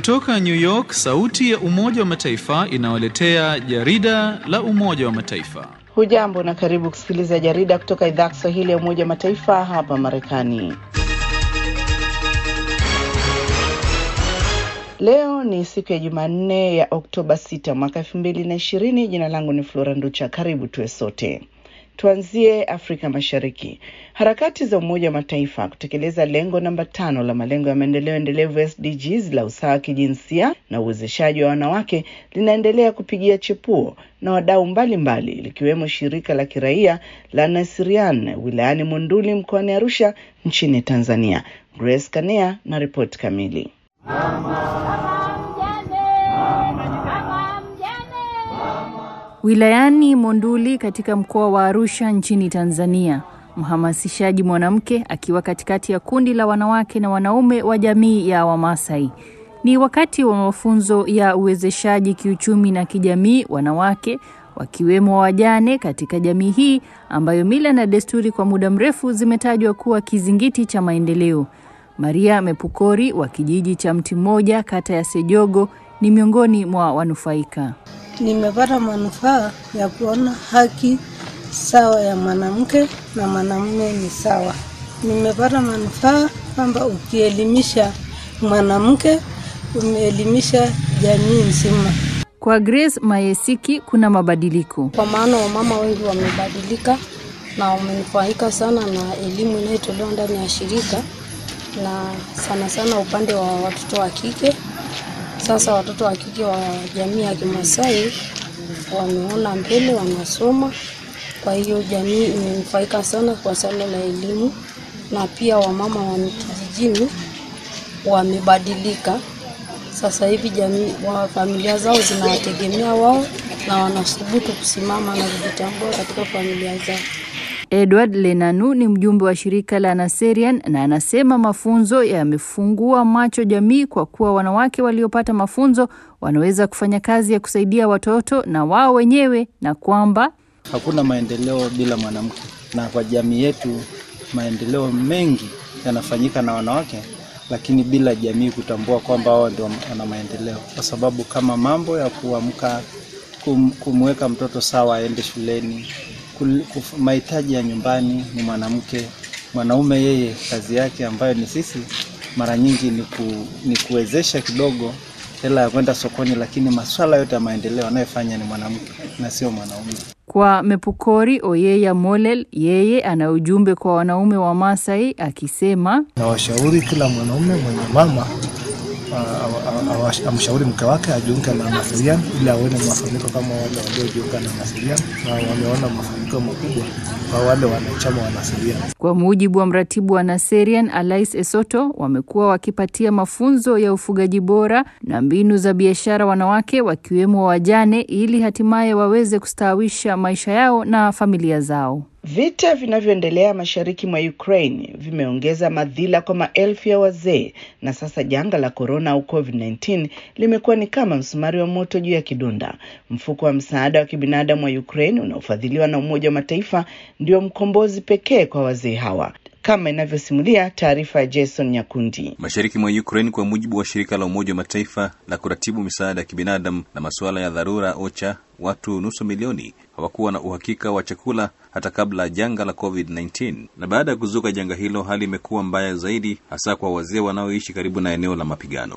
Kutoka New York, sauti ya Umoja wa Mataifa inawaletea jarida la Umoja wa Mataifa. Hujambo na karibu kusikiliza jarida kutoka idhaa ya Kiswahili ya Umoja wa Mataifa hapa Marekani. Leo ni siku ya Jumanne ya Oktoba 6 mwaka elfu mbili na ishirini. Jina langu ni Flora Nducha. Karibu tuwe sote. Tuanzie Afrika Mashariki. Harakati za Umoja wa Mataifa kutekeleza lengo namba tano la malengo ya maendeleo endelevu SDGs la usawa wa kijinsia na uwezeshaji wa wanawake linaendelea kupigia chepuo na wadau mbalimbali likiwemo shirika la kiraia la Nasirian wilayani Monduli mkoani Arusha nchini Tanzania. Grace Kanea na ripoti kamili. Wilayani Monduli katika mkoa wa Arusha nchini Tanzania, mhamasishaji mwanamke akiwa katikati ya kundi la wanawake na wanaume wa jamii ya Wamasai. Ni wakati wa mafunzo ya uwezeshaji kiuchumi na kijamii wanawake wakiwemo wajane katika jamii hii ambayo mila na desturi kwa muda mrefu zimetajwa kuwa kizingiti cha maendeleo. Maria Mepukori wa kijiji cha Mti Mmoja kata ya Sejogo ni miongoni mwa wanufaika. Nimepata manufaa ya kuona haki sawa ya mwanamke na mwanamume ni sawa. Nimepata manufaa kwamba ukielimisha mwanamke umeelimisha jamii nzima. Kwa Grace Mayesiki kuna mabadiliko, kwa maana wamama wengi wamebadilika na wamenufaika sana na elimu inayotolewa ndani ya shirika, na sana sana upande wa watoto wa kike sasa watoto wa kike wa jamii ya Kimasai wameona mbele, wanasoma. Kwa hiyo jamii imenufaika sana kwa suala la elimu, na pia wamama wa kijijini wamebadilika. Sasa hivi jamii wa familia zao zinawategemea wao na wanathubutu kusimama na kujitambua katika familia zao. Edward Lenanu ni mjumbe wa shirika la Naserian na anasema mafunzo yamefungua macho jamii kwa kuwa wanawake waliopata mafunzo wanaweza kufanya kazi ya kusaidia watoto na wao wenyewe na kwamba hakuna maendeleo bila mwanamke, na kwa jamii yetu maendeleo mengi yanafanyika na wanawake, lakini bila jamii kutambua kwamba wao ndio wana maendeleo, kwa sababu kama mambo ya kuamka, kum, kumweka mtoto sawa aende shuleni mahitaji ya nyumbani ni mwanamke. Mwanaume yeye kazi yake ambayo ni sisi mara nyingi ni, ku, ni kuwezesha kidogo hela ya kwenda sokoni, lakini masuala yote ya maendeleo anayofanya ni mwanamke na sio mwanaume. Kwa Mepukori Oyeya Molel, yeye ana ujumbe kwa wanaume wa Masai akisema, na washauri kila mwanaume mwenye mama amshauri mke wake ajiunge na Naserian ili aone mafanikio kama wale waliojiunga na Naserian na wameona mafanikio makubwa kwa wale wanachama wa Naserian. Kwa mujibu wa mratibu wa Naserian Alais Esoto, wamekuwa wakipatia mafunzo ya ufugaji bora na mbinu za biashara wanawake wakiwemo wajane ili hatimaye waweze kustawisha maisha yao na familia zao. Vita vinavyoendelea mashariki mwa Ukraine vimeongeza madhila kwa maelfu ya wazee na sasa janga la korona au COVID-19 limekuwa ni kama msumari wa moto juu ya kidonda. Mfuko wa msaada wa kibinadamu wa Ukraine unaofadhiliwa na Umoja wa Mataifa ndio mkombozi pekee kwa wazee hawa kama inavyosimulia taarifa ya Jason Nyakundi. Mashariki mwa Ukraine, kwa mujibu wa shirika la Umoja wa Mataifa la kuratibu misaada ya kibinadamu na masuala ya dharura OCHA, watu nusu milioni hawakuwa na uhakika wa chakula hata kabla ya janga la COVID-19, na baada ya kuzuka janga hilo, hali imekuwa mbaya zaidi, hasa kwa wazee wanaoishi karibu na eneo la mapigano.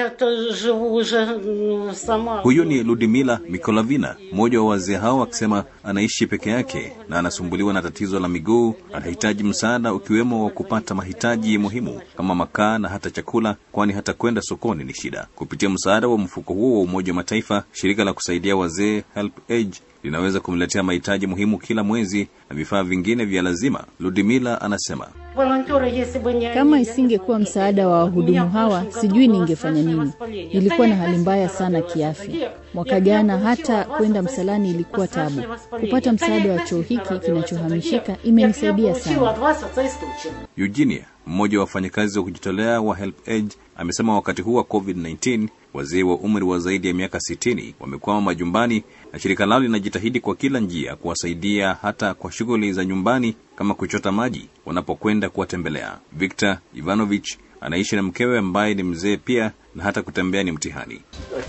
Huyu ni Ludmila Mikolavina, mmoja wa wazee hao, akisema anaishi peke yake na anasumbuliwa na tatizo la miguu. Anahitaji msaada ukiwemo wa kupata mahitaji muhimu kama makaa na hata chakula, kwani hata kwenda sokoni ni shida. Kupitia msaada wa mfuko huo wa Umoja wa Mataifa, shirika la kusaidia wazee Help Age linaweza kumletea mahitaji muhimu kila mwezi na vifaa vingine vya lazima. Ludmila anasema kama isingekuwa msaada wa wahudumu hawa, sijui ningefanya nini. Nilikuwa na hali mbaya sana kiafya. Mwaka jana hata kwenda msalani ilikuwa tabu. Kupata msaada wa choo hiki kinachohamishika imenisaidia sana. Eugenia, mmoja wa wafanyakazi wa kujitolea wa Help Age, amesema wakati huu wa COVID-19 wazee wa umri wa zaidi ya miaka sitini wamekwama majumbani na shirika lao linajitahidi kwa kila njia kuwasaidia hata kwa shughuli za nyumbani kama kuchota maji wanapokwenda kuwatembelea. Victor Ivanovich anaishi na mkewe ambaye ni mzee pia na hata kutembea ni mtihani.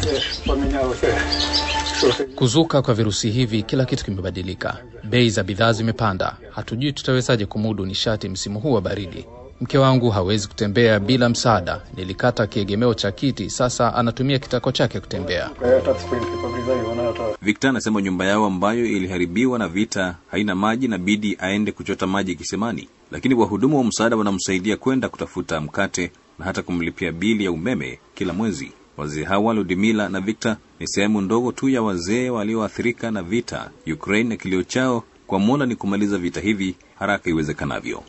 Kuzuka kwa virusi hivi, kila kitu kimebadilika. Bei za bidhaa zimepanda, hatujui tutawezaje kumudu nishati msimu huu wa baridi. Mke wangu hawezi kutembea bila msaada. Nilikata kiegemeo cha kiti, sasa anatumia kitako chake kutembea. Victor anasema nyumba yao ambayo iliharibiwa na vita haina maji na bidi aende kuchota maji kisimani, lakini wahudumu wa msaada wanamsaidia kwenda kutafuta mkate na hata kumlipia bili ya umeme kila mwezi. Wazee hawa Ludmila na Victor ni sehemu ndogo tu ya wazee walioathirika na vita Ukraine, na kilio chao kwa Mola ni kumaliza vita hivi haraka iwezekanavyo.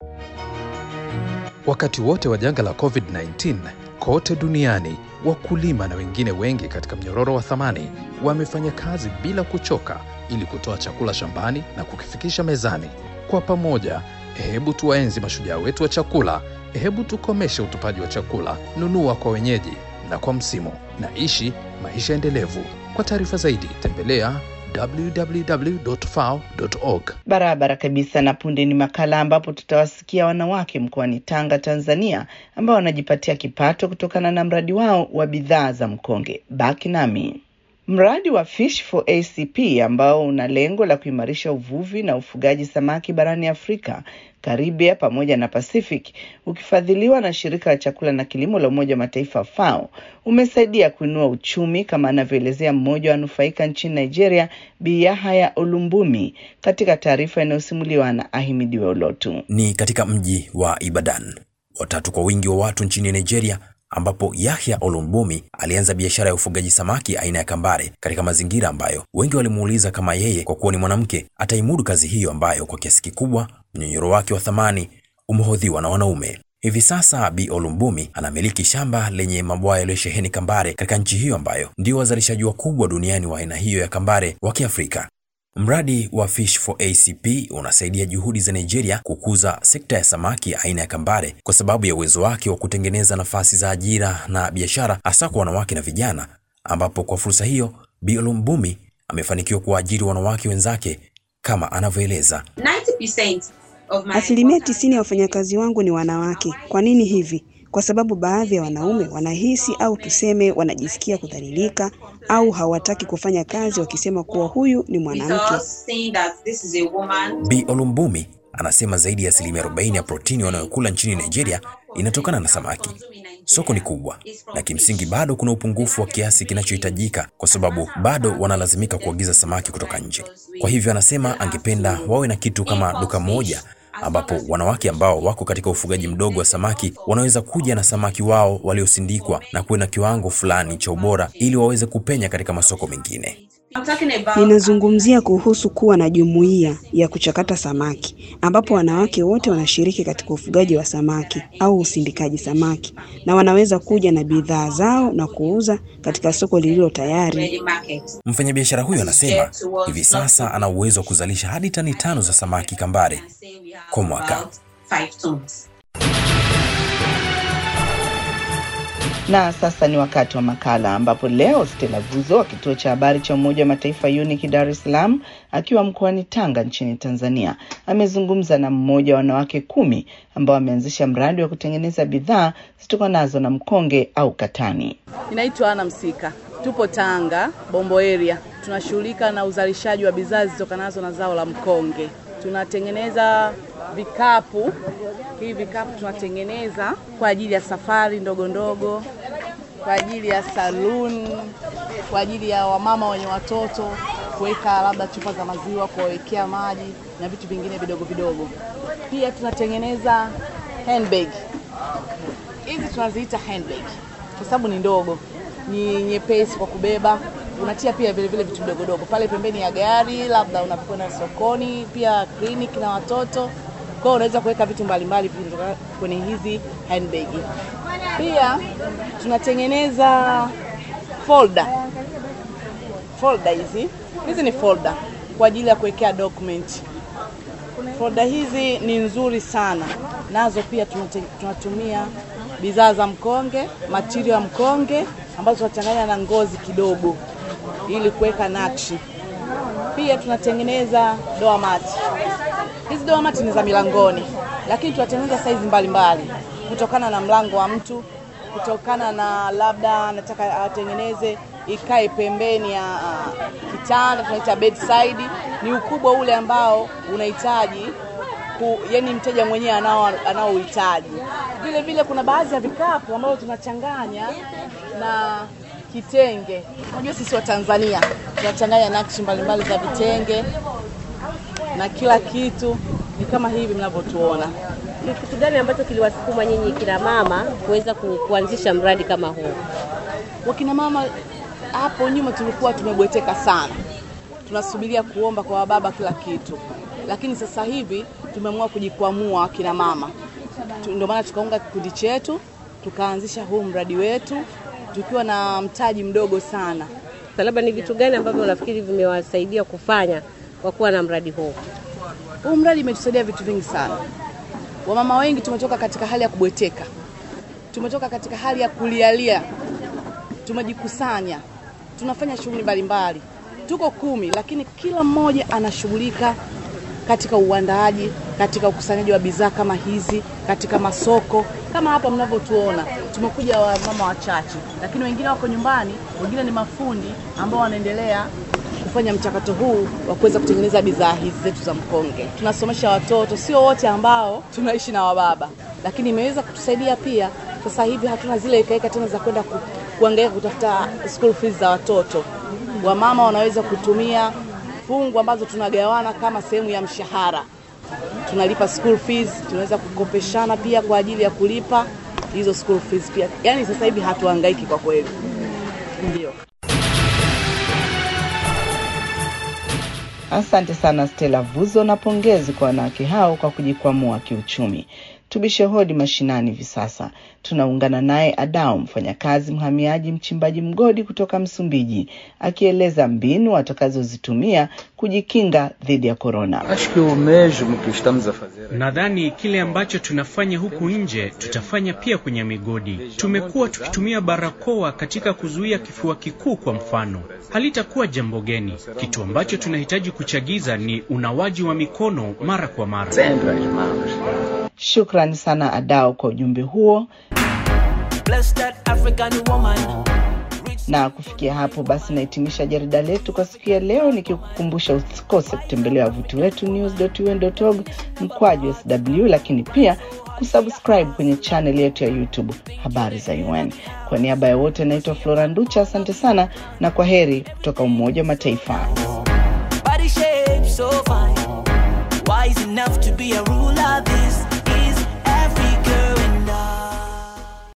Wakati wote wa janga la COVID-19 kote duniani, wakulima na wengine wengi katika mnyororo wa thamani wamefanya kazi bila kuchoka ili kutoa chakula shambani na kukifikisha mezani. Kwa pamoja, hebu tuwaenzi mashujaa wetu wa chakula. Hebu tukomeshe utupaji wa chakula. Nunua kwa wenyeji na kwa msimu, na ishi maisha endelevu. Kwa taarifa zaidi, tembelea www.fao.org. Barabara kabisa. Na punde ni makala ambapo tutawasikia wanawake mkoani Tanga, Tanzania, ambao wanajipatia kipato kutokana na mradi wao wa bidhaa za mkonge. Baki nami. Mradi wa Fish for ACP ambao una lengo la kuimarisha uvuvi na ufugaji samaki barani Afrika, Karibia pamoja na Pacific, ukifadhiliwa na shirika la chakula na kilimo la Umoja wa Mataifa FAO, umesaidia kuinua uchumi kama anavyoelezea mmoja wa wanufaika nchini Nigeria, Bi Yahaya Olumbumi, katika taarifa inayosimuliwa na Ahimidiwe Olotu. Ni katika mji wa Ibadan, watatu kwa wingi wa watu nchini Nigeria, ambapo Yahya Olumbumi alianza biashara ya ufugaji samaki aina ya kambare katika mazingira ambayo wengi walimuuliza kama yeye kwa kuwa ni mwanamke ataimudu kazi hiyo ambayo kwa kiasi kikubwa mnyonyoro wake wa thamani umehodhiwa na wanaume. Hivi sasa Bi Olumbumi anamiliki shamba lenye mabwawa yaliyosheheni kambare katika nchi hiyo ambayo ndio wazalishaji wakubwa duniani wa aina hiyo ya kambare wa Kiafrika. Mradi wa Fish for ACP unasaidia juhudi za Nigeria kukuza sekta ya samaki aina ya kambare kwa sababu ya uwezo wake wa kutengeneza nafasi za ajira na biashara hasa kwa wanawake na vijana, ambapo kwa fursa hiyo Bi Olumbumi amefanikiwa kuwaajiri wanawake wenzake kama anavyoeleza. Asilimia tisini ya wafanyakazi wangu ni wanawake. Kwa nini hivi? Kwa sababu baadhi ya wanaume wanahisi au tuseme wanajisikia kudhalilika au hawataki kufanya kazi wakisema kuwa huyu ni mwanamke. Bi Olumbumi anasema zaidi ya asilimia 40 ya protini wanayokula nchini Nigeria inatokana na samaki. Soko ni kubwa na kimsingi bado kuna upungufu wa kiasi kinachohitajika kwa sababu bado wanalazimika kuagiza samaki kutoka nje. Kwa hivyo anasema angependa wawe na kitu kama duka moja ambapo wanawake ambao wako katika ufugaji mdogo wa samaki wanaweza kuja na samaki wao waliosindikwa na kuwe na kiwango fulani cha ubora ili waweze kupenya katika masoko mengine. Ninazungumzia kuhusu kuwa na jumuiya ya kuchakata samaki ambapo wanawake wote wanashiriki katika ufugaji wa samaki au usindikaji samaki na wanaweza kuja na bidhaa zao na kuuza katika soko lililo tayari. Mfanyabiashara huyo anasema hivi sasa ana uwezo wa kuzalisha hadi tani tano za samaki kambare kwa mwaka. Na sasa ni wakati wa makala ambapo leo Stella Vuzo wa kituo cha habari cha Umoja wa Mataifa UNIC Dar es Salaam akiwa mkoani Tanga nchini Tanzania amezungumza na mmoja wa wanawake kumi ambao wameanzisha mradi wa kutengeneza bidhaa zitokanazo na mkonge au katani. Ninaitwa Ana Msika, tupo Tanga Bombo area, tunashughulika na uzalishaji wa bidhaa zitokanazo na zao la mkonge. Tunatengeneza vikapu hivi vikapu tunatengeneza kwa ajili ya safari ndogo ndogo, kwa ajili ya saloon, kwa ajili ya wamama wenye watoto kuweka labda chupa za maziwa, kuwawekea maji na vitu vingine vidogo vidogo. Pia tunatengeneza handbag. Hizi tunaziita handbag kwa sababu ni ndogo, ni nyepesi kwa kubeba. Unatia pia vile vile vitu vidogo dogo pale pembeni ya gari, labda unapokwenda sokoni, pia kliniki na watoto kwa hiyo unaweza kuweka vitu mbalimbali kutoka kwenye hizi handbag. Pia tunatengeneza folder. Folder hizi hizi ni folder kwa ajili ya kuwekea document. Folder hizi ni nzuri sana, nazo pia tunate, tunatumia bidhaa za mkonge, material ya mkonge ambazo tunachanganya na ngozi kidogo ili kuweka nakshi. Pia tunatengeneza doa mati. Hizi doa mati ni za milangoni, lakini tunatengeneza saizi mbalimbali kutokana na mlango wa mtu kutokana na labda anataka atengeneze ikae pembeni ya uh, kitanda tunaita bedside. Ni ukubwa ule ambao unahitaji ku, yani mteja mwenyewe anao anaohitaji. Vile vile kuna baadhi ya vikapu ambavyo tunachanganya na kitenge. Unajua sisi wa Tanzania tunachanganya nakshi mbalimbali za vitenge na kila kitu ni kama hivi mnavyotuona. Ni kitu gani ambacho kiliwasukuma nyinyi kina mama kuweza ku, kuanzisha mradi kama huu? Wakina mama hapo nyuma tulikuwa tumebweteka sana, tunasubiria kuomba kwa wababa kila kitu, lakini sasa hivi tumeamua kujikwamua wakina mama, ndio maana tukaunga kikundi chetu tukaanzisha huu mradi wetu tukiwa na mtaji mdogo sana. Labda ni vitu gani ambavyo unafikiri vimewasaidia kufanya kwa kuwa na mradi huu? Huu mradi umetusaidia vitu vingi sana. Wamama wengi tumetoka katika hali ya kubweteka, tumetoka katika hali ya kulialia, tumejikusanya, tunafanya shughuli mbalimbali. Tuko kumi, lakini kila mmoja anashughulika katika uandaaji, katika ukusanyaji wa bidhaa kama hizi, katika masoko kama hapa mnavyotuona. Tumekuja wamama wachache, lakini wengine wako nyumbani, wengine ni mafundi ambao wanaendelea kufanya mchakato huu wa kuweza kutengeneza bidhaa hizi zetu za mkonge. Tunasomesha watoto, sio wote ambao tunaishi na wababa, lakini imeweza kutusaidia pia. Sasa hivi hatuna zile ekaeka tena za kwenda ku, kuangaika kutafuta school fees za watoto. Wamama wanaweza kutumia fungu ambazo tunagawana kama sehemu ya mshahara, tunalipa school fees, tunaweza kukopeshana pia kwa ajili ya kulipa hizo school fees pia. Yaani sasa hivi hatuhangaiki kwa kweli, ndio. Asante sana Stella Vuzo na pongezi kwa wanawake hao kwa kujikwamua kiuchumi. Tubishe hodi mashinani hivi sasa. Tunaungana naye Adao, mfanyakazi mhamiaji, mchimbaji mgodi kutoka Msumbiji, akieleza mbinu atakazozitumia kujikinga dhidi ya korona. Nadhani kile ambacho tunafanya huku nje tutafanya pia kwenye migodi. Tumekuwa tukitumia barakoa katika kuzuia kifua kikuu kwa mfano, halitakuwa jambo geni. Kitu ambacho tunahitaji kuchagiza ni unawaji wa mikono mara kwa mara. Shukrani sana Adao kwa ujumbe huo. Na kufikia hapo basi nahitimisha jarida letu kwa siku ya leo, nikikukumbusha usikose kutembelea wavuti wetu news.un.org mkwaju sw, lakini pia kusubscribe kwenye channel yetu ya YouTube habari za UN. Kwa niaba ya wote, naitwa Flora Nducha, asante sana na kwa heri kutoka Umoja wa Mataifa. Body shape so fine, wise enough to be a ruler this